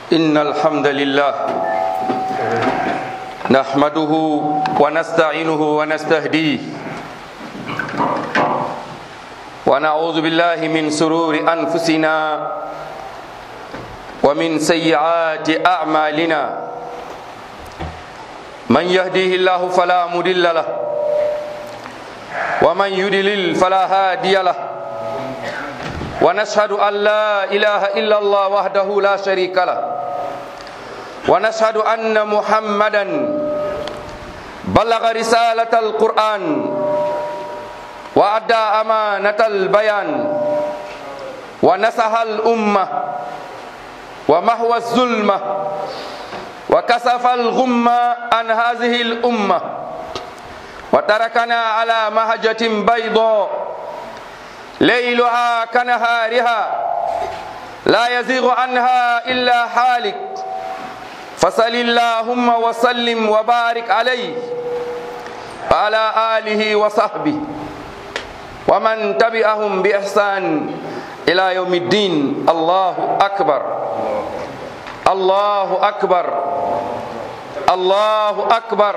إن الحمد لله نحمده ونستعينه ونستهديه ونعوذ بالله من سرور أنفسنا ومن سيئات أعمالنا من يهديه الله فلا مضل له ومن يضلل فلا هادي له ونشهد أن لا إله إلا الله وحده لا شريك له ونشهد أن محمدا بلغ رسالة القرآن وأدى أمانة البيان ونصح الأمة ومحو الظلمة وكسف الغمة عن هذه الأمة وتركنا على مهجة بيضاء ليلها كنهارها لا يزيغ عنها إلا حالك فصل اللهم وسلم وبارك عليه وعلى آله وصحبه ومن تبعهم بإحسان إلى يوم الدين الله أكبر الله أكبر الله أكبر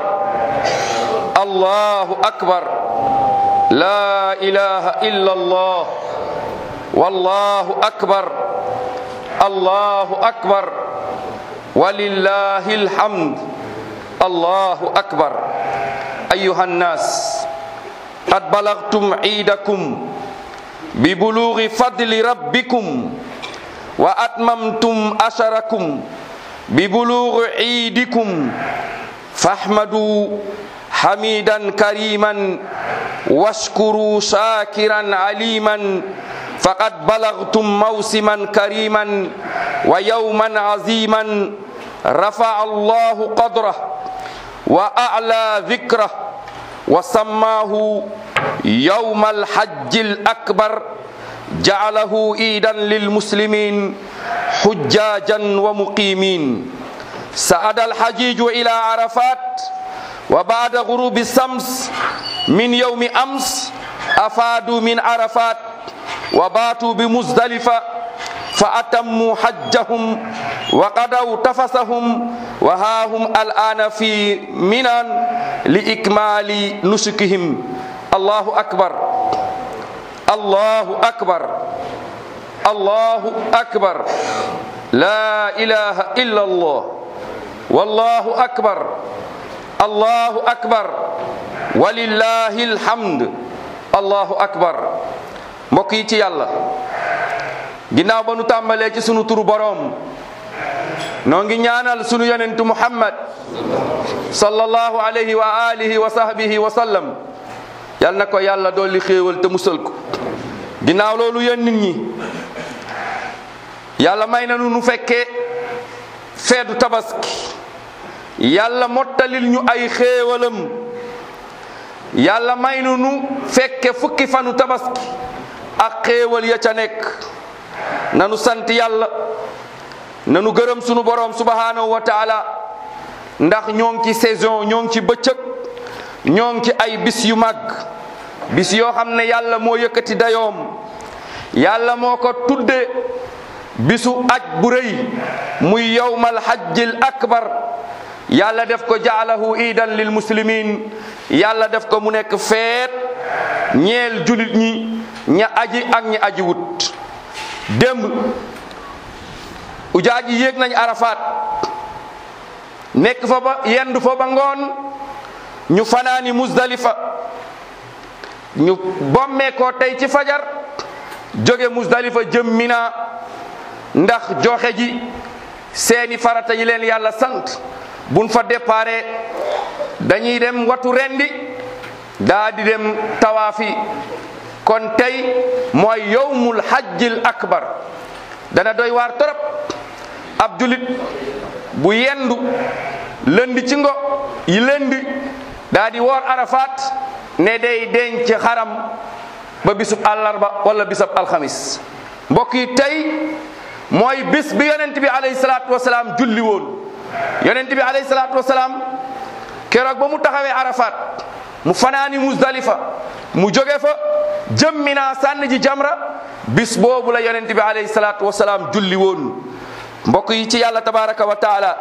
الله أكبر لا إله إلا الله والله أكبر الله أكبر ولله الحمد الله أكبر أيها الناس قد بلغتم عيدكم ببلوغ فضل ربكم وأتممتم أشركم ببلوغ عيدكم فاحمدوا حميدا كريما واشكروا شاكرا عليما فقد بلغتم موسما كريما ويوما عظيما رفع الله قدره وأعلى ذكره وسماه يوم الحج الأكبر جعله عيدا للمسلمين حجاجا ومقيمين سعد الحجيج إلى عرفات وبعد غروب الشمس من يوم أمس أفادوا من عرفات وباتوا بمزدلفة فأتموا حجهم وقضوا تفسهم وها هم الآن في منى لإكمال نسكهم الله أكبر الله أكبر الله أكبر لا إله إلا الله والله أكبر الله أكبر ولله الحمد allahu akbar mbokk yi ci yàlla ginnaaw ba nu tàmbalee ci sunu turu boroom noo ngi ñaanal sunu yonentu muhammad sallallahu alayhi wa alihi wa sahbihi wa sallam yal na ko yàlla dolli xéewal te musal ko ginnaaw loolu yéen nit ñi yàlla may na nu nu fekkee feetu tabaski yàlla mottalil ñu ay xéewalam yàlla may nu nu fekke fukki fanu tabaski ak xéewal ya ca nekk nanu sant yàlla nanu gërëm sunu boroom subhanahu wa taala ndax ñoo ngi ci saison ñoo ngi ci bëccëg ñoo ngi ci ay bis yu màgg bis yoo xam ne yàlla moo yëkkati dayoom yàlla moo ko tudde bisu aj bu rëy muy yowmal hajjil akbar yàlla def ko jaalahu iidan lil muslimin yàlla def ko mu nekk feet ñeel julit ñi ña aji ak ñi aji wut démb ujaaj yi yéeg nañ arafat nekk fa ba yendu fa ba ngoon ñu fanaani musdalifa ñu bommee ko tey ci fajar jóge musdalifa jëm mina ndax joxe ji seeni farata yi leen yàlla sant buñ fa déparé dañuy dem watu rendi daa di dem tawaafi kon tey mooy yowmul hajjil akbar dana doy waar torop ab julit bu yendu lëndi ci ngo yi lëndi daa di woor arafat ne day denc xaram ba bisub àllarba wala bisub alxamis mbokk yi tey mooy bis bi yonent bi alayhi salaatu wasalaam julli woon yonent bi alayhi salaatu wasalaam keroog ba mu taxawee arafat mu fanaani musdalifa mu jóge fa jëm Mina sànni ji jamra bis boobu la yonent bi alayhi salaatu wasalaam julli woon mbokk yi ci yàlla tabaraka wa taala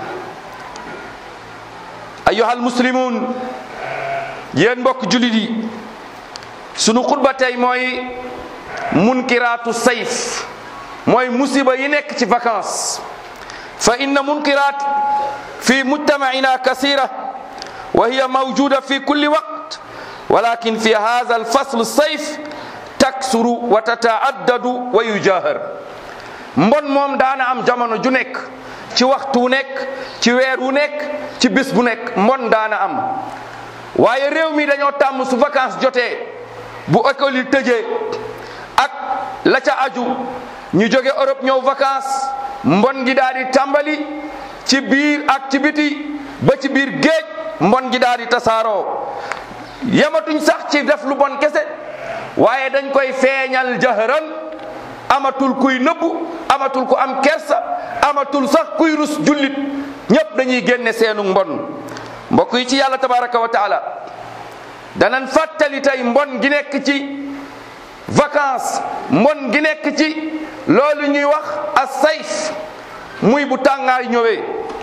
ayyuhal muslimun yéen mbokk julit yi sunu xutba tey mooy munkiraatu sayf mooy musiba yi nekk ci vacances fa inna munkirat fi mujtamaina kasira wa hiya mawjuda fi kulli waqt walakin fi hadha alfasl sayf taksuru wa tataaddadu wa yujahar mbon moom daana am jamono ju nekk ci waxtu wu nekk ci weer wu nekk ci bis bu nekk mbon daana am waaye réew mi dañoo tàmm su vacances jotee bu école yi tëjee ak la ca aju ñu jóge Europe ñëw vacances mbon gi daal di tàmbali ci biir ak ci biti ba ci biir géej mbon gi daal di tasaaroo yamatuñ sax ci def lu bon kese waaye dañ koy feeñal jahran amatul kuy nëbbu amatul ku am kersa amatul sax kuy rus jullit ñépp dañuy génne seenu mbon mbokk yi ci yàlla tabaraka wa taala danan fàttali tey mbon gi nekk ci vacances mbon gi nekk ci loolu ñuy wax as sayf muy bu tàngaay ñëwee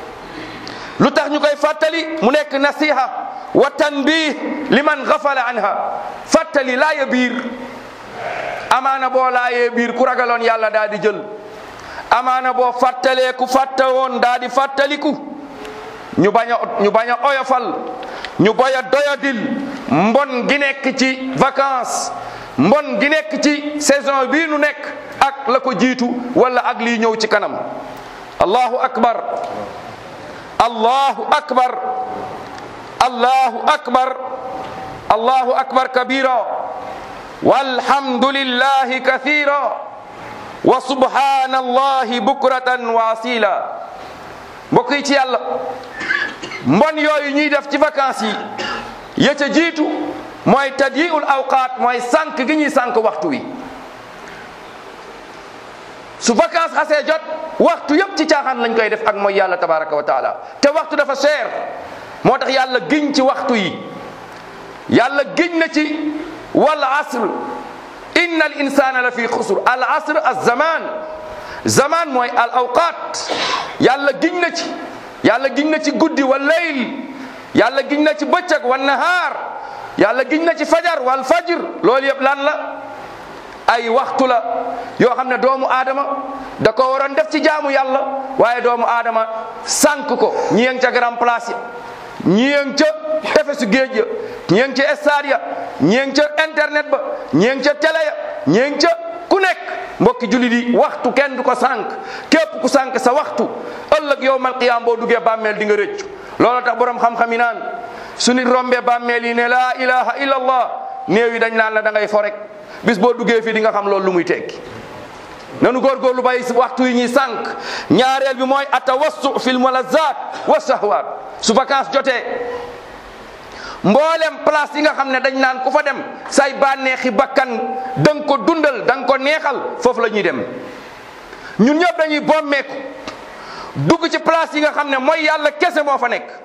lu tax ñu koy fàttali mu nekk nasiha wa tanbih liman gafala anha fàttali laaya biir amaana boo laayee biir ku ragaloon yàlla daa di jël amaana boo fàttalee ku fàtte woon daa di fàttaliku ñu bañ a ñu bañ a oyofal ñu bañ a doyadil mbon gi nekk ci vacances mbon gi nekk ci saison bii nu nekk ak la ko jiitu wala ak lii ñëw ci kanam allahu akbar allahu akbar allahu akbar allahu akbar kabira walhamdulillahi kathira wa subhanallahi bukratan wa asila mbokk yi ci yàlla mbon yooyu ñuy def ci vacances yi ya ca jiitu mooy tadyiul awqaat mooy sànq gi ñuy sànq waxtu wi su vacances xasee jot waxtu yëpp ci caaxaan lañ koy def ak mooy yàlla tabaraka wa taala te waxtu dafa cher moo tax yàlla giñ ci waxtu yi yàlla giñ na ci wal asr inna al insana la fi xusr al asr az zaman zaman mooy al awqat yàlla giñ na ci yàlla giñ na ci guddi wal layl yàlla giñ na ci bëccëg wal nahaar yàlla giñ na ci fajar wal fajr loolu yëpp lan la ay waxtu la yoo xam ne doomu aadama da ko waroon def ci jaamu yàlla waaye doomu aadama sànq ko ñi yeng ca grand place ya ñi yeng ca tefesu géej ya ñi yeng ca stade ya ñi yeng ca internet ba ñi yeng ca télé ya ñi yeng ca ku nekk mbokki jullit yi waxtu kenn du ko sànq képp ku sànq sa waxtu ëllëg yowmal qiyaam boo duggee bàmmeel di nga rëccu loolu tax borom xam-xam yi naan su nit rombee bàmmeel yi ne laa ilaha illa allah néew yi dañ naan la da ngay fo rek bis boo duggee fii di nga xam loolu lu muy tekki nanu góorgóorlu bàyyi waxtu yi ñuy sànq ñaareel bi mooy atawassu fil malazat wa sahwat su vacances jotee mboolem place yi nga xam ne dañ naan ku fa dem say bànneexi bakkan da nga ko dundal da nga ko neexal foofu la ñuy dem ñun ñëpp dañuy bommeeku dugg ci place yi nga xam ne mooy yàlla kese moo fa nekk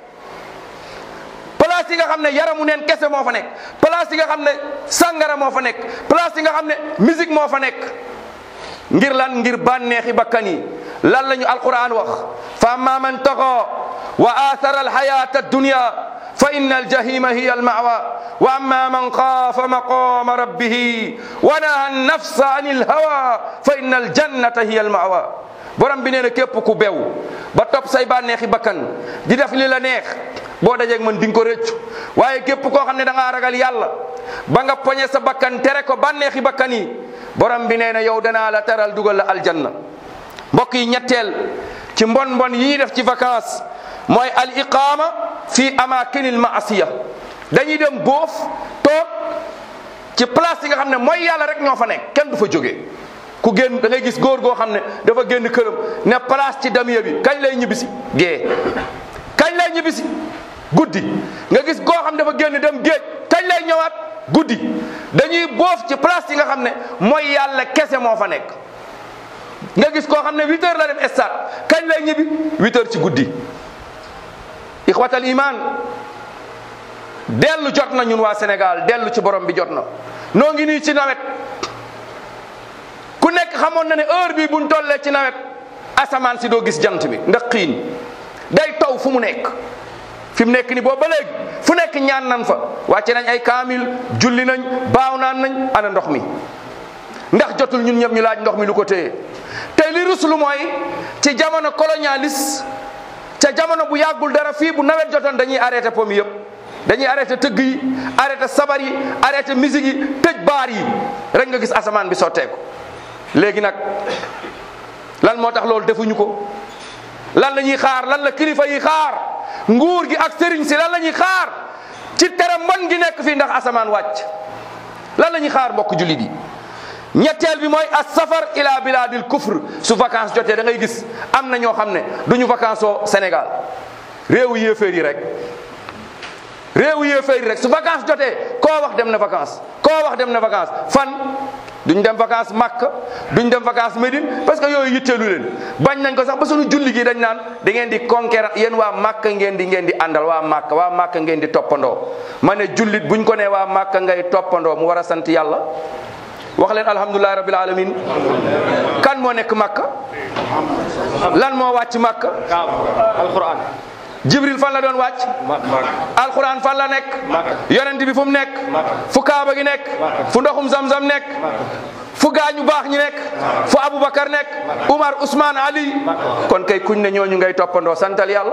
place yi nga xam ne yaramu neen kese moo fa nekk place yi nga xam ne sàngara moo fa nekk place yi nga xam ne musique moo fa nekk ngir lan ngir bànneexi bakkan yi lan la ñu alquran wax fa amma man taxa wa athara alxayata addunya fa inna aljahima hiya almawa wa amma man xaafa maqama rabbihi wa naha annafsa an ilhawa fa inna aljannata hiya almawa borom bi nee na képp ku bew ba topp say bànneexi bakkan di def li la neex boo dajeeg man di nga ko rëccu waaye képp koo xam ne da ngaa ragal yàlla ba nga poñe sa bakkan tere ko bànneexi bakkan yi borom bi nee na yow danaa la teral dugal la aljanna mbokk yi ñetteel ci mbon mbon yi ñuy def ci vacances mooy al iqama fi amakinil maasiya dañuy dem boof toog ci place yi nga xam ne mooy yàlla rek ñoo fa nekk kenn du fa jógee ku génn da ngay gis góor goo xam ne dafa génn këram ne place ci damiya bi kañ lay ñibbisi gée kañ lay ñibbisi guddi nga gis koo xam dafa génn dem géej kañ lay ñëwaat guddi dañuy boof ci place yi nga xam ne mooy yàlla kese moo fa nekk nga gis koo xam ne huit heures la dem stade kañ lay ñibbi huit heures ci guddi ixwatal iman dellu jot na ñun waa Sénégal dellu ci borom bi jot na noo ngi nii ci nawet ku nekk xamoon na ne heure bi buñ tollee ci nawet asamaan si doo gis jant bi ndax xiin day taw fu mu nekk fi mu nekk ni boobu ba léegi fu nekk ñaan nan fa wàcce nañ ay kaamil julli nañ baaw naan nañ ana ndox mi ndax jotul ñun ñëpp ñu laaj ndox mi lu ko téye tey li ruslu mooy ci jamono colonialiste ca jamono bu yàggul dara fii bu nawet jotoon dañuy arrêté pom yëpp dañuy arrêté tëgg yi arrêté sabar yi arrêté musique yi tëj baar yi rek nga gis asamaan bi sotteeku léegi nag lan moo tax loolu defuñu ko lan la ñuy xaar lan la kilifa yi xaar nguur gi ak sëriñ si lan la ñuy xaar ci tere mbon gi nekk fii ndax asamaan wàcc lan la ñuy xaar mbokk jullit yi ñetteel bi mooy as safar ila biladil kufr su vacance jotee da ngay gis am na ñoo xam ne duñu vacance oo Sénégal réewu yéeféer yi rek réewu yéeféer yi rek su vacance jotee koo wax dem na vacance koo wax dem na vacance fan duñ dem vacance Makka duñ dem vacance Médine parce que yooyu yitteelu leen bañ nañ ko sax ba suñu julli gi dañ naan da ngeen di conquérir yéen waa Makka ngeen di ngeen di àndal waa Makka waa Makka ngeen di toppandoo ma ne jullit buñ ko nee waa Makka ngay toppandoo mu war a sant yàlla wax leen alhamdulilahi rabbil alamin kan moo nekk Makka lan moo wàcc Makka alquran Jibril fan la doon wàcc alquran fan la nekk yonent bi fu mu nekk fu kaaba gi nekk fu ndoxum zamzam nekk fu gaañu baax ñi nekk fu Aboubacar nekk Umar Ousmane Ali kon kay kuñ ne ñooñu ngay toppandoo santal yàlla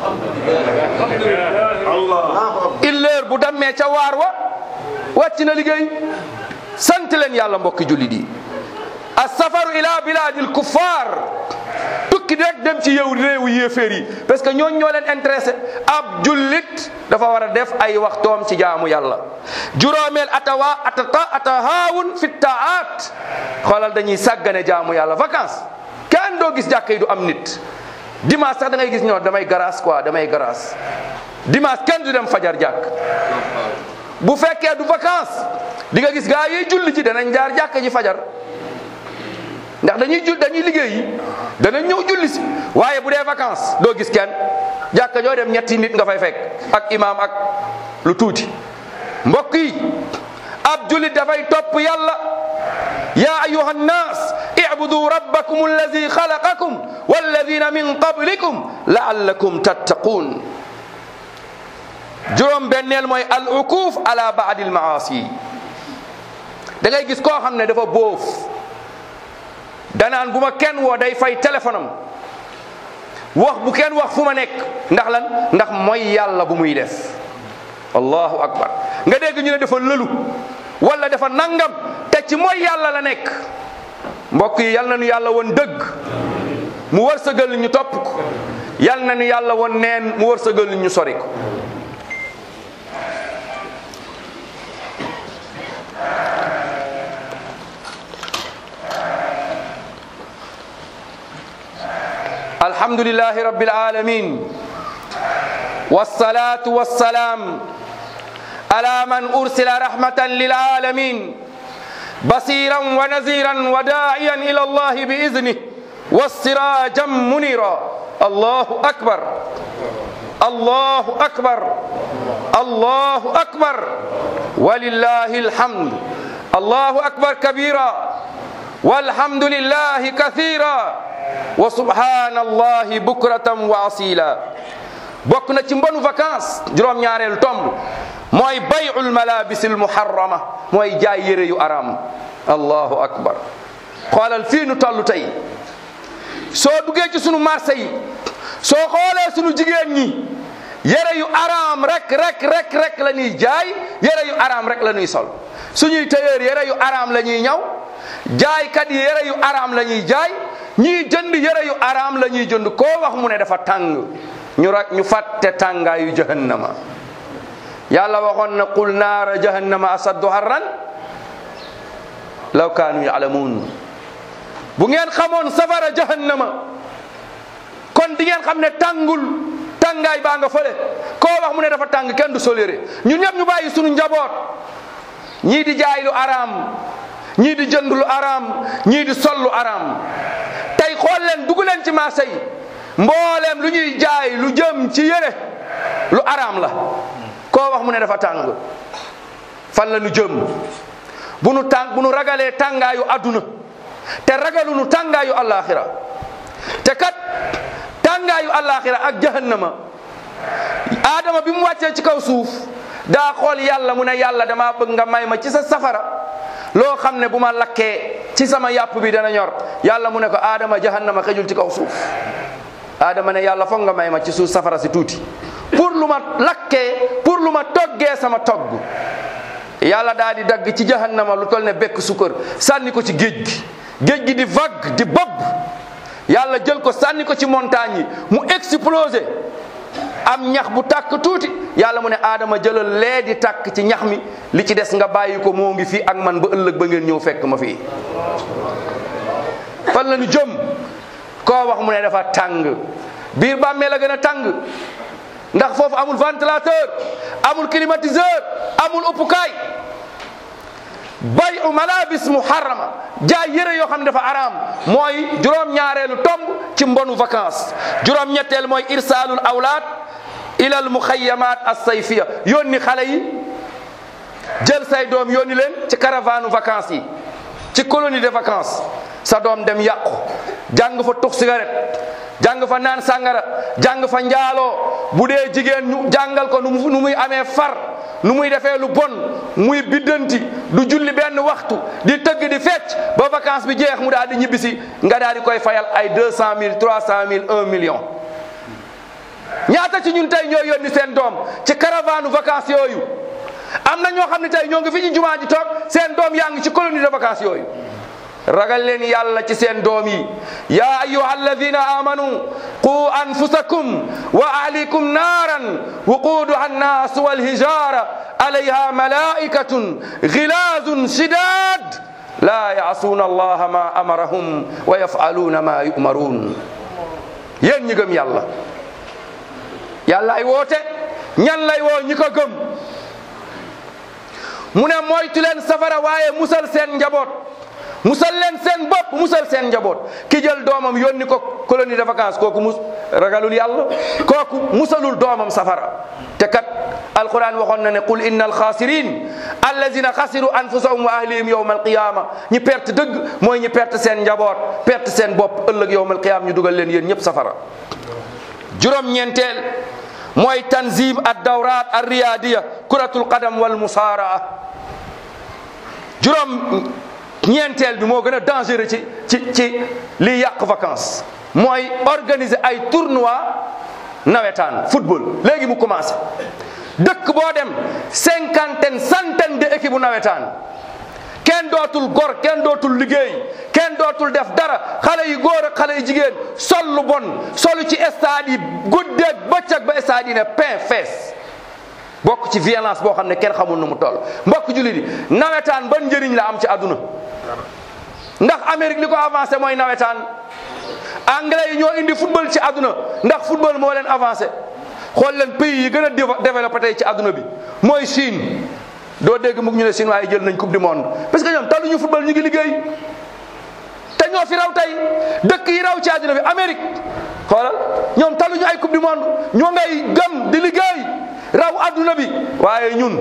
illeer bu dammee ca waar wa wàcc na liggéey sant leen yàlla mbokki jullit yi as-safaru ila biladil kuffar tukki rek dem ci yow réewu yéeféer yi parce que ñooñ ñoo leen intéressé ab jullit dafa war a def ay waxtoom ci jaamu yàlla juróomeel atawa atata atahaawun fi taat xoolal dañuy sàggane jaamu yàlla vacances kenn doo gis jàkka yi du am nit dimanche sax da ngay gis ñoo damay garaas quoi damay garaas dimanche kenn du dem fajar jàkk bu fekkee du vacances di nga gis gaa yi julli ci danañ jaar jàkka ji fajar ndax dañuy jul dañuy liggéey yi danañ ñëw julli si waaye bu dee vacances doo gis kenn jàkka joo dem ñetti nit nga fay fekk ak imaam ak lu tuuti mbokk yi ab jullit dafay topp yàlla ya ayuha nnas ibudu rabbakum alladi xalaqakum walladina min qablikum laallakum tattaqun juróom benneel mooy al ukuf ala baadi al maasi da ngay gis koo xam ne dafa boof danaan bu ma kenn woo day fay téléphone am wax bu kenn wax fu ma nekk ndax lan ndax mooy yàlla bu muy def allahu akbar nga dégg ñu ne dafa lëlu wala dafa nangam te ci mooy yàlla la nekk mbokk yi yal na nu yàlla woon dëgg mu wërsëgal ñu topp ko yal na nu yàlla woon neen mu wërsëgal ñu sori ko الحمد لله رب العالمين والصلاة والسلام على من أرسل رحمة للعالمين بصيرا ونذيرا وداعيا إلى الله بإذنه والسراجا منيرا الله أكبر الله أكبر الله أكبر ولله الحمد الله أكبر كبيرا والحمد لله كثيرا wa subhanallahi bukratan wa asila bokk na ci mbonu vacances juróom-ñaareelu tomb mooy bay'ul malabisil muharrama mooy jaay yére yu araam allahu akbar xoolal fii nu toll tey soo duggee ci sunu marché yi soo xoolee sunu jigéen ñi yére yu araam rek rek rek rek la ñuy jaay yére yu araam rek la ñuy sol suñuy tailleur yére yu araam la ñuy ñaw jaaykat yi yére yu araam la ñuy jaay ñii jënd yére yu araam la ñuy jënd koo wax mu ne dafa tàng ñu rak ñu fàtte tàngaayu jahannama yàlla waxoon na qul naara jahannama asaddu harran law kaanu yaalamuun bu ngeen xamoon safara jahannama kon di ngeen xam ne tàngul tàngaay baa nga fële koo wax mu ne dafa tàng kenn du sol yére ñun ñëpp ñu bàyyi sunu njaboot ñii di jaay lu araam ñii di jënd lu araam ñii di sol lu araam tey xool leen dugg leen ci marché yi mbooleem lu ñuy jaay lu jëm ci yére lu araam la koo wax mu ne dafa tàng fan la ñu jëm bu nu tàng bu nu ragalee tàngaayu adduna te ragalu nu tàngaayu alaxira te kat tàngaayu àllaaxira ak jahannama aadama bi mu wàccee ci kaw suuf daa xool yàlla mu ne yàlla damaa bëgg nga may ma ci sa safara loo xam ne bu ma lakkee ci sama yàpp bi dana ñor yàlla mu ne ko aadama jahannama xejul ci kaw suuf aadama ne yàlla foog nga may ma ci suuf safara si tuuti pour lu ma lakkee pour lu ma toggee sama togg yàlla daal di dagg ci jahannama lu tol ne bekk sukkër sànni ko ci géej gi géej gi di vague di bob yàlla jël ko sànni ko ci montagne yi mu explosé am ñax bu tàkk tuuti yàlla mu ne aadama jëlal lee di tàkk ci ñax mi li ci des nga bàyyi ko moo ngi fii ak man ba ëllëg ba ngeen ñëw fekk ma fii fan la ñu jëm koo wax mu ne dafa tàng biir bàmmee la gën a tàng ndax foofu amul ventilateur amul climatiseur amul uppukaay bay u malabis muharrama jaay yëre yoo xam ne dafa araam mooy juróom-ñaareelu tomb ci mbonu vacances juróom-ñetteel mooy irsaalul awlaad ilal muxayyamat as-sayfiya yónni xale yi jël say doom yónni leen ci caravane vacances yi ci colonie de vacances sa doom dem yàqu jàng fa tux cigarette jàng fa naan sàngara jàng fa njaaloo bu dee jigéen ñu jàngal ko nu muy amee far nu muy defee lu bon muy biddanti du julli benn waxtu di tëgg di fecc ba vacance bi jeex mu daal di ñibbisi nga daal di koy fayal ay deux cent mille trois cent mille un million ñaata ci ñun tey ñoo yónni seen doom ci caravane vacances yooyu am na ñoo xam ne tey ñoo ngi fi ci jumaa ji toog seen doom yaa ngi ci colonie de vacances yooyu ragal leen yàlla ci seen doom yi ya ayuha alladina amanu qu anfusakum wa ahlikum naaran wuquduha annas walhijara alayha malaikatun gilazun shidad la yasuna allaha ma amarahum wa yafaluna ma yumarun yéen ñi gëm yàlla yàlla ay woote ñan lay woo ñi ko gëm mu ne moytu leen safara waaye musal seen njaboot musal leen seen bopp musal seen njaboot ki jël doomam yónni ko colonie de vacances kooku mus ragalul yàlla kooku musalul doomam safara te kat alquran waxoon na ne qul inna alxaasirin allazina xasiru anfusahum wa ahlihim yowma alqiyama ñi perte dëgg mooy ñi perte seen njaboot perte seen bopp ëllëg yowma alqiyama ñu dugal leen yéen ñëpp safara juróom ñeenteel mooy tanzim ad dawrat ar riyadiya kuratul qadam wal musaaraa juróom ñeenteel bi moo gën a dangereux ci ci ci liy yàq vacances mooy organiser ay tournoi nawetaan football léegi mu commencé dëkk boo dem cinquantaine centaine de équipe bu nawetaan kenn dootul gor kenn dootul liggéey kenn dootul def dara xale yu góor ak xale yu jigéen sol lu bon solu ci stade yi guddeeg bëccëg ba stade yi ne pain fees bokk ci violence boo xam ne kenn xamul nu mu toll mbokk jullit yi nawetaan ban njëriñ la am ci àdduna ndax Amérique li ko avancé mooy nawetaan anglais yi ñoo indi football ci àdduna ndax football moo leen avancé xool leen pays yi gën a développé tey ci àdduna bi mooy Chine doo dégg mukk ñu ne Chine waaye jël nañ coupe du monde parce que ñoom taluñu football ñu ngi liggéey te ñoo fi raw tey dëkk yi raw ci àdduna bi Amérique xoolal ñoom taluñu ay coupe du monde ñoo ngay gëm di liggéey raw àdduna bi waaye ñun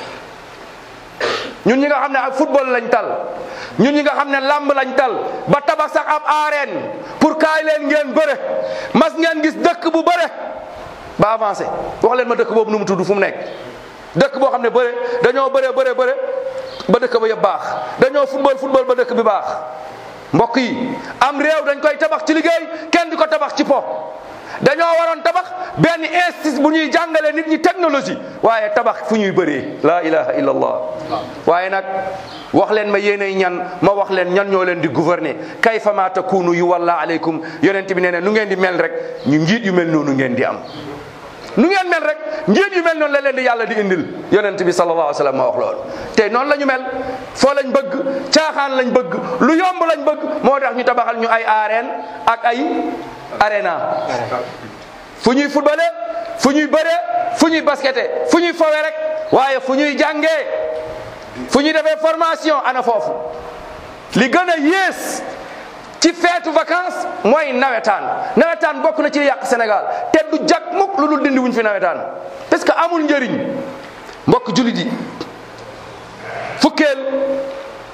ñun ñi nga xam ne ak football lañ tal ñun ñi nga xam ne lamb lañ tal ba tabax sax ab arène pour kaay leen ngeen bëre mas ngeen gis dëkk bu bëre ba avancé wax leen ma dëkk boobu nu mu tudd fu mu nekk dëkk boo xam ne bëre dañoo bëre bëre bëre ba dëkk ba yëpp baax dañoo football football ba dëkk bi baax mbokk yi am réew dañ koy tabax ci liggéey kenn di ko tabax ci po dañoo waroon tabax benn institut bu ñuy jàngale nit ñi technologie waaye tabax fu ñuy bëree la ilaha illa allah waaye nag wax leen ma yéenay ñan ma wax leen ñan ñoo leen di gouverner kayfa ma takunu yu walla aleykum yonent bi nee ne nu ngeen di mel rek ñu njiit yu mel noonu ngeen di am nu ngeen mel rek njiit yu mel noonu la leen di yàlla di indil yonent bi sallallahu alayhi wa sallam ma wax loolu te noonu la ñu mel foo lañ bëgg caaxaan lañ bëgg lu yomb lañ bëgg moo tax ñu tabaxal ñu ay arène ak ay arena fu ñuy footballé fu ñuy bëree fu ñuy basketé fu ñuy fowe rek waaye fu ñuy jàngee fu ñuy defee formation ana foofu li gën a yées ci feetu vacances mooy nawetaan nawetaan bokk na ci yàq Sénégal te du jag mukk lu dul dindi wuñ fi nawetaan parce que amul njëriñ mbokk jullit yi fukkeel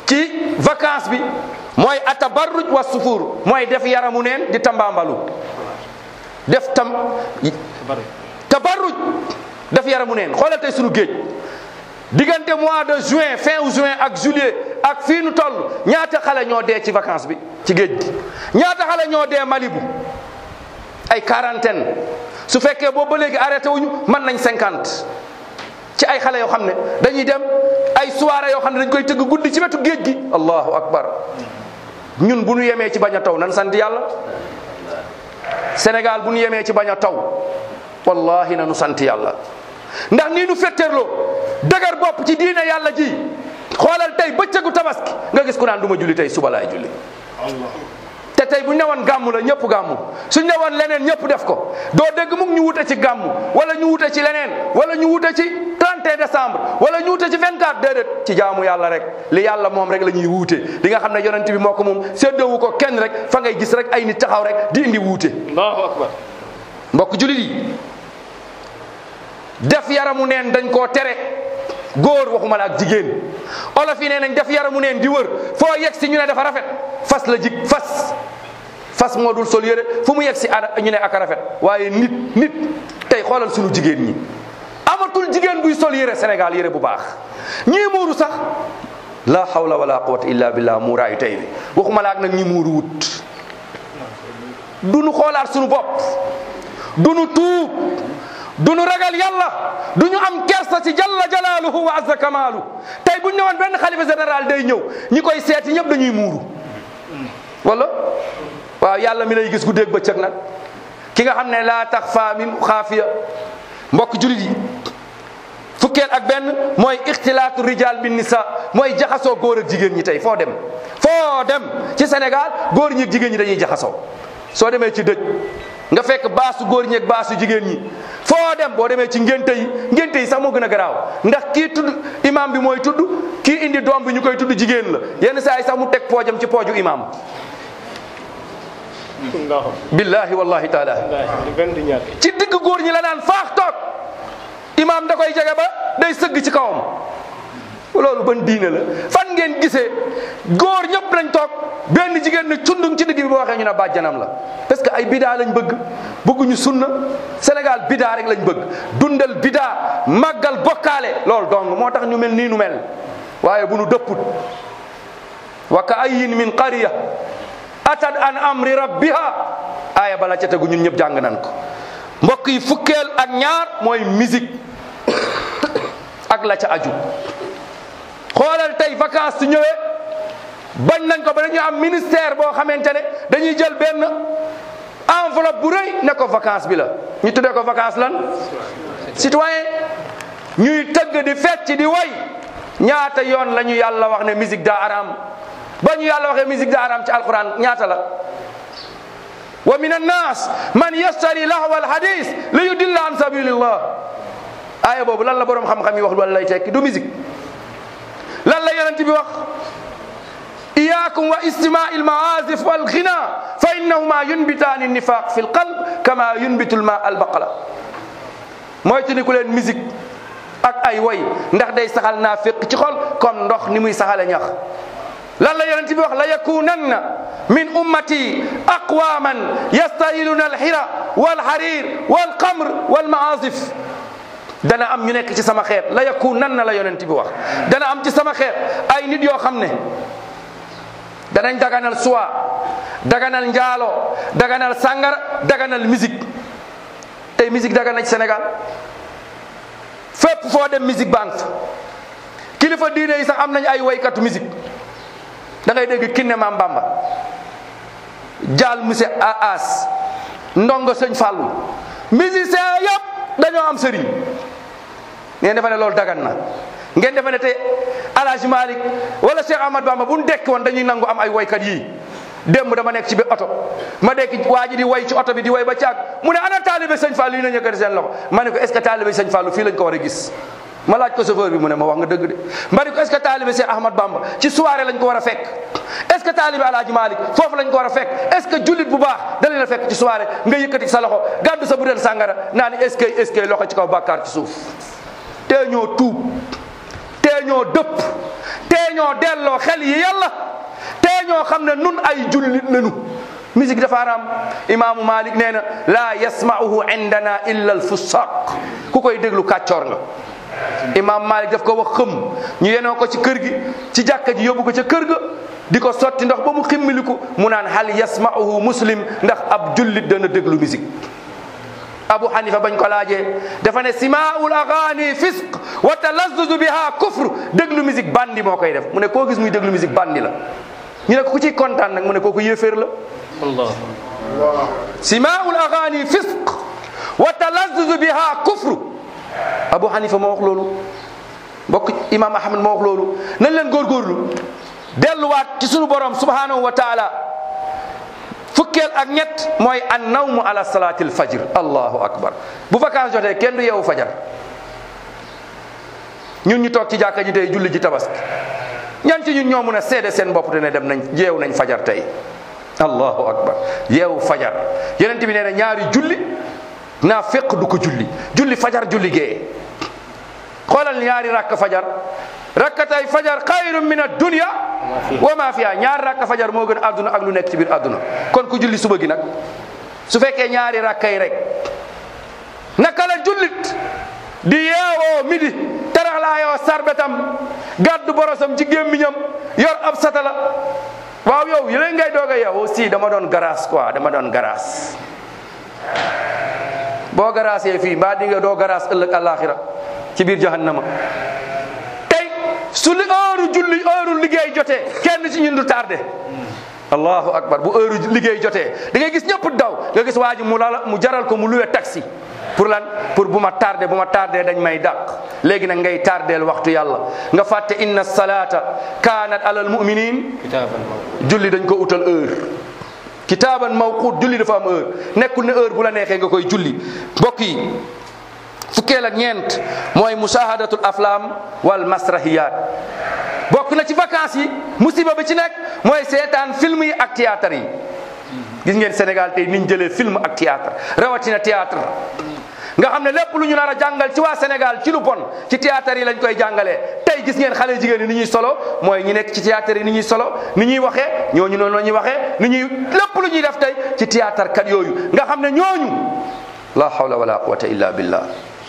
ci vacance bi mooy atabarruj wa sufuur mooy def yaramu neen di tambaambalu def tam tabarruj def yaramu neen xoolal tey sunu géej diggante mois de juin fin juin ak juillet ak fii nu toll ñaata xale ñoo dee ci vacance bi ci géej gi ñaata xale ñoo dee Malibu ay quarantaine su fekkee boobu ba léegi arrêté wuñu mën nañ cinquante ci ay xale yoo xam ne dañuy dem ay soirée yoo xam ne dañ koy tëgg guddi ci wetu géej gi allahu akbar ñun bu ñu yemee ci bañ a taw nan sant yàlla Sénégal bu ñu yemee ci bañ a taw wallahi na nu sant yàlla ndax nii nu fetteerloo dëgër bopp ci diine yàlla ji xoolal tey bëccëgu tabaski nga gis ku naan du ma julli tey suba laay julli te tey bu ñu ne woon gàmmu la ñëpp gàmmu suñ ne woon leneen ñëpp def ko doo dégg mu ñu wute ci gàmmu wala ñu wute ci leneen wala ñu wute ci 31 décembre wala ñu wute ci 24 déedéet ci jaamu yàlla rek li yàlla moom rek la ñuy wuute li nga xam ne yonent bi moo ko moom séddoowu ko kenn rek fa ngay gis rek ay nit taxaw rek di indi wuute allahu akbar mbokk julit yi def yaramu neen dañ koo tere góor waxuma la ak jigéen olof yi nee nañ def yaramu neen di wër foo yegg si ñu ne dafa rafet fas la jig fas fas moo dul sol yére fu mu yegg si ana ñu ne ak rafet waaye nit nit tey xoolal sunu jigéen ñi amatul jigéen buy sol yére Sénégal yére bu baax ñii muuru sax la hawla wala quwwata illa billah muuraayu tey bi waxuma la ak nag ñi muuru wut du nu xoolaat sunu bopp du nu tuub du nu ragal yàlla du ñu am kersa ci jalla jalaaluhu wa azza kamaalu tey bu ñu ne woon benn xalifa général day ñëw ñi koy seeti ñëpp dañuy muuru wala waaw yàlla mi lay gis guddeeg bëccëg nag ki nga xam ne laa tax faa min xaafiya mbokk julit yi fukkeel ak benn mooy ixtilaatu rijal bin nisa mooy jaxasoo góor ak jigéen ñi tey foo dem foo dem ci Sénégal góor ñi ak jigéen ñi dañuy jaxasoo soo demee ci dëj nga fekk baasu góor ñi ak baasu jigéen ñi foo dem boo demee ci ngénte yi ngénte yi sax moo gën a garaaw ndax kii tudd imam bi mooy tudd kii indi doom bi ñu koy tudd jigéen la yenn saa yi sax mu teg poojam ci pooju imam allahu billahi wallahi taala di benn di ñaar ci digg góor ñi la naan faax toog imam da koy jege ba day sëgg ci kawam loolu ban diine la fan ngeen gisee góor ñëpp lañ toog benn jigéen ne cundung ci digg bi boo waxee ñu ne bàjjanam la parce que ay bidaa lañ bëgg bëgguñu sunna Sénégal bidaa rek lañ bëgg dundal bidaa màggal bokkaale loolu dong moo tax ñu mel nii nu mel waaye bu nu dëpput wa ka ayin min qariya atat an amri rabbiha aaya bala ca tegu ñun ñëpp jàng nan ko mbokk yi fukkeel ak ñaar mooy musique ak la ca aju xoolal tey vacances su ñëwee bañ nañ ko ba dañuy am ministère boo xamante ne dañuy jël benn enveloppe bu rëy ne ko vacance bi la ñu tuddee ko vacance lan citoyen ñuy tëgg di fecc di way ñaata yoon la ñu yàlla wax ne musique daa araam ba ñu yàlla waxee musique daa araam ci alquran ñaata la wa min annas man yastari lahwa alhadis li yudilla an sabilillah aaya boobu lan la borom xam-xam yi wax lu lay tekki du musique lan la yonent bi wax iyakum wa istimai almaazif walghina fa innahuma yunbitaani nifaq fi lqalb kama yunbitu lma albaqala mooy te ni ku leen musique ak ay way ndax day saxal naa féq ci xol comme ndox ni muy saxale ñax lan la yonent bi wax la yakunanna min ummati aqwaman yastahiluna alxira walxarir walqamr walmaazif dana am ñu nekk ci sama xeet la yakunanna la yonent bi wax dana am ci sama xeet ay nit yoo xam ne danañ daganal suwa daganal njaalo daganal sàngara daganal musique tey musique dagan na ci Sénégal fépp foo dem musique baa ngi fa kilifa diine yi sax am nañ ay waykatu musique da ngay dégg kinne maam Bamba jaal monsieur As ndongo sëñ Fallou musicien yëpp dañoo am sëriñ ngeen defe ne loolu dagan na ngeen defe ne tey Alhaji Malick wala Cheikh Ahmad Bamba bu ñu dekk woon dañuy nangu am ay waykat yii démb dama nekk ci biir oto ma dekk waa ji di way ci oto bi di way ba caag mu ne ana taalibe sëñ Fallou yi na ñëkkati seen loxo ma ne ko est ce que taalibe sëñ Fallou fii lañ ko war a gis ma laaj ko chauffeur bi mu ne ma wax nga dëgg de ma ne ko est ce que taalibe Cheikh Ahmad Bamba ci soirée lañ ko war a fekk est ce que taalibe Alhaji Malick foofu lañ ko war a fekk est ce que jullit bu baax da leen a fekk ci soirée nga yëkkati sa loxo gàddu sa butéel sàngara naa ni est ce que est ce que loxo ci kaw bàkkaar ci suuf tee ñoo tuub tee ñoo dëpp tee tee ñoo delloo xel yi yàlla tee ñoo xam ne nun ay jullit lañu musique dafa haram imaamu malik nee na laa yasmauhu indana illa alfusaq ku koy déglu kàccoor nga imaam malik daf ko wax xëm ñu yenoo ko ci kër gi ci jàkka ji yóbbu ko ca kër ga di ko sotti ndox ba mu ximmiliku mu naan hal yasmauhu muslim ndax ab jullit dana déglu musique abu hanifa bañ ko laajee dafa ne simaul agani fisq wa talazzuzu biha kufr déglu musique bandi moo koy def mu ne koo gis muy déglu musique bandi la ñu ne ko ku ciy kontaan nag mu ne kooku yéeféer la Allah simaul agani fisq wa talazzuzu biha kufr abu hanifa moo wax loolu mbokk imam ahmad moo wax loolu nañ leen góorgóorlu delluwaat ci sunu borom subhanahu wa taala fukkeel ak ñett mooy an nawmu ala salatil fajr allahu akbar bu vacance jotee kenn du yeewu fajar ñun ñu toog ci jàkka ji tey julli ji tabaski ñan ci ñun ñoo mun a seede seen bopp te ne dem nañ yeewu nañ fajar tey allahu akbar yeewu fajar yonent bi nee na ñaari julli naa fekk du ko julli julli fajar julli gee xoolal ñaari rakk fajar rakkatay fajar xayrun min ad-dunya wa ma fiha ñaari rakk fajar moo gën àdduna ak lu nekk ci biir àdduna kon ku julli suba gi nag su fekkee ñaari rakkay rek naka la jullit di yeewoo midi taraxlaayoo sarbetam gàddu borosam ci gémmiñam yor ab satala waaw yow yéen ngay doog a yeewu si dama doon garaas quoi dama doon garaas boo garaasee fii mbaa di nga doo garaas ëllëg àllaaxira ci biir jahannama tey su li heure julli heure liggéey jotee kenn ci ñun du tardé allahu akbar bu heure liggéey jotee da ngay gis ñëpp daw nga gis waa ji mu lala mu jaral ko mu luwe taxi pour lan pour bu ma tardé bu ma tardé dañ may dàq léegi nag ngay tardeel waxtu yàlla nga fàtte inna salata kanat alal muminin kitaaban mawquut julli dañ ko utal heure kitaaban mawquut julli dafa am heure nekkul ne heure bu la neexee nga koy julli mbokk yi fukkeel ak ñeent mooy mushahadatul aflam wal masrahiyat bokk na ci vacances yi musiba bi ci nekk mooy seetaan film yi ak théâtre yi gis ngeen Sénégal tey niñ jëlee film ak théâtre rawatina théâtre nga xam ne lépp lu ñu nar a jàngal ci waa Sénégal ci lu bon ci théâtre yi lañ koy jàngalee tey gis ngeen xale jigéen yi ni ñuy solo mooy ñi nekk ci théâtre yi ni ñuy solo ni ñuy waxee ñooñu noonu la ñuy waxee ni ñuy lépp lu ñuy def tey ci théâtre kat yooyu nga xam ne ñooñu la hawla wala quwwata illa billah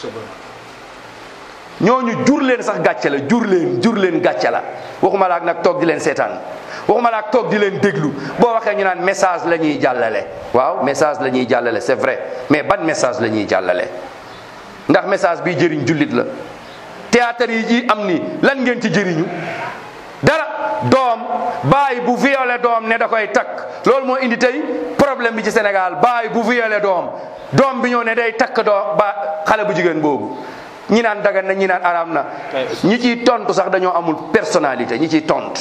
ñooñu jur leen sax gàcce la jur leen jur leen gàcce la waxuma la ak nag toog di leen seetaan waxuma la ak toog di leen déglu boo waxee ñu naan message la ñuy jàllale waaw message la ñuy jàllale c'est vrai mais ban message la ñuy jàllale ndax message bi jëriñ jullit la théâtre yi ji am ni lan ngeen ci jëriñu dara doom baay bu violé doom ne da koy takk loolu moo indi tey problème bi ci Sénégal baay bu violé doom doom bi ñëw ne day takk doom ba xale bu jigéen boobu ñi naan dagan na ñi naan araam na ñi ciy tontu sax dañoo amul personnalité ñi ciy tontu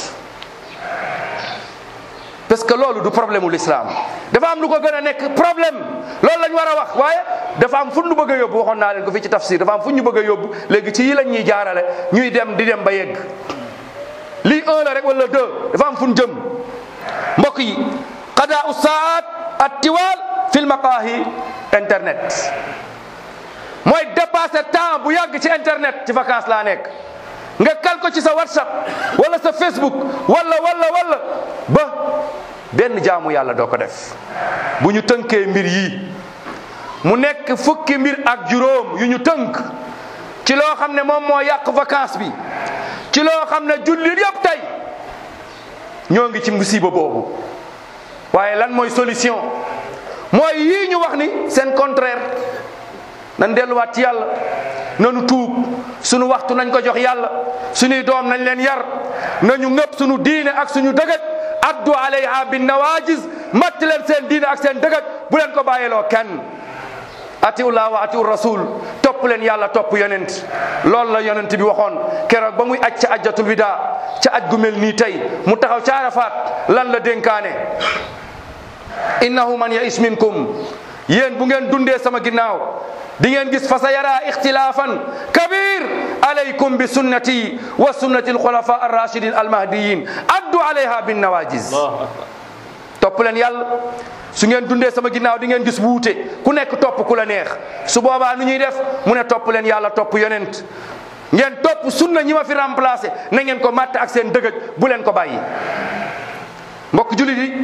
parce que loolu du problème u l'islam dafa am lu ko gën a nekk problème loolu lañ war a wax waaye dafa am fu ñu bëgg a yóbbu waxoon naa leen ko fii ci tafsir dafa am fu ñu bëgg a yóbbu léegi ci yi lañ ñuy jaarale ñuy dem di dem ba yegg lii un la rek wala deux dafa am fu ñu jëm mbokk yi qadaa u saat at tiwal fil maqaahi internet mooy dépasser temps bu yàgg ci internet ci vacances laa nekk nga kal ko ci sa whatsapp wala sa facebook wala wala wala ba benn jaamu yàlla doo ko def bu ñu tënkee mbir yi mu nekk fukki mbir ak juróom yu ñu tënk ci loo xam ne moom moo yàq vacance bi ci loo xam ne jullit yëpp tey ñoo ngi ci musiba boobu waaye lan mooy solution mooy yii ñu wax ni seen contraire nan delluwaat ci yàlla nanu tuub sunu waxtu nañ ko jox yàlla suñuy doom nañ leen yar nañu ngëpp sunu diine ak suñu dëgëj addu alayha bin nawajis matt leen seen diine ak seen dëgëj bu leen ko bàyyiloo kenn atiullah wa atiu rasul topp leen yàlla topp yonent loolu la yonent bi waxoon keroog ba muy aj ca ajjatul wida ca aj gu mel nii tey mu taxaw ca Arafat lan la dénkaane innahu man yais minkum yéen bu ngeen dundee sama ginnaaw di ngeen gis fa sa yara ixtilaafan kabir alaykum bi sunnati wa sunnati alxulafa arrachidin almahdiyin addu alayha bin nawajis Allahu akbar topp leen yàlla su ngeen dundee sama ginnaaw di ngeen gis wuute ku nekk topp ku la neex su boobaa nu ñuy def mu ne topp leen yàlla topp yonent ngeen topp sunna ñi ma fi remplacé na ngeen ko matt ak seen dëgëj bu leen ko bàyyi mbokk julit yi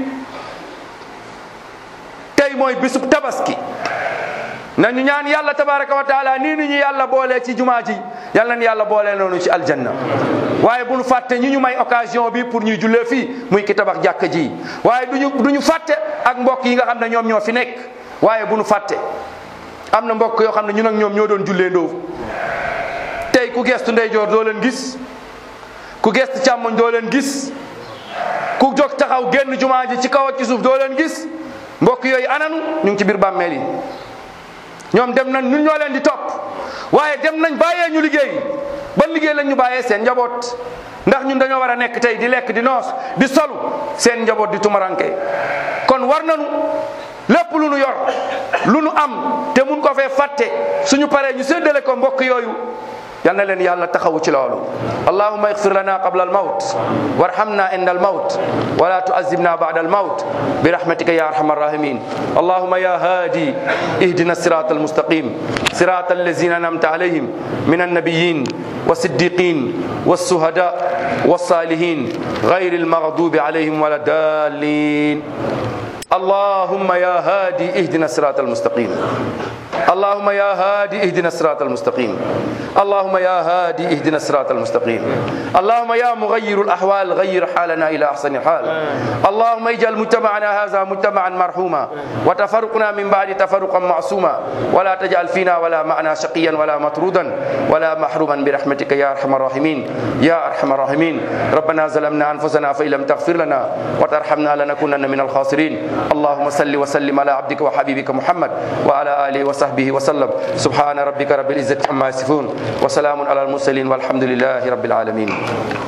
tey mooy bisub tabaski nañu ñaan yàlla tabaraka wa taala nii ni ñu yàlla boolee ci jumaa ji yàlla na yàlla boolee noonu ci aljanna waaye bu ñu fàtte ñi ñu may occasion bi pour ñuy jullee fii muy ki tabax jàkka ji waaye duñu du ñu fàtte ak mbokk yi nga xam ne ñoom ñoo fi nekk waaye bu ñu fàtte am na mbokk yoo xam ne ñun ak ñoom ñoo doon jullee ndóof tey ku gestu ndeyjoor doo leen gis ku gestu càmmoñ doo leen gis ku jóg taxaw génn jumaa ji ci kaw ak ci suuf doo leen gis mbokk yooyu ananu ñu ngi ci biir bàmmeel yi ñoom dem nañ ñun ñoo leen di topp waaye dem nañ bàyyee ñu liggéey ban liggéey lañ ñu bàyyee seen njaboot ndax ñun dañoo war a nekk tey di lekk di noos di solu seen njaboot di tumaranke kon war nañu lépp lu nu yor lu nu am te mun ko fee fàtte suñu paree ñu séddale ko mbokk yooyu yal na leen yàlla taxawu ci loolu allahuma igfir lana qabla almawt warhamna inda almawt wala tuazibna bada almawt برحمتك يا ارحم الراحمين اللهم يا هادي اهدنا الصراط المستقيم صراط الذين انعمت عليهم من النبيين والصديقين والشهداء والصالحين غير المغضوب عليهم ولا الضالين اللهم يا هادي اهدنا الصراط المستقيم اللهم يا هادي اهدنا الصراط المستقيم اللهم يا هادي اهدنا الصراط المستقيم اللهم يا مغير الاحوال غير حالنا الى احسن الحال اللهم اجعل مجتمعنا هذا مجتمعا مرحوما وتفرقنا من بعد تفرقا معصوما ولا تجعل فينا ولا معنا شقيا ولا مطرودا ولا محروما برحمتك يا ارحم الراحمين يا ارحم الراحمين ربنا ظلمنا انفسنا فان لم تغفر لنا وترحمنا لنكونن من الخاسرين اللهم صل وسلم على عبدك وحبيبك محمد وعلى اله وصحبه وسلم سبحان ربك رب العزه عما يصفون وسلام على المرسلين والحمد لله رب العالمين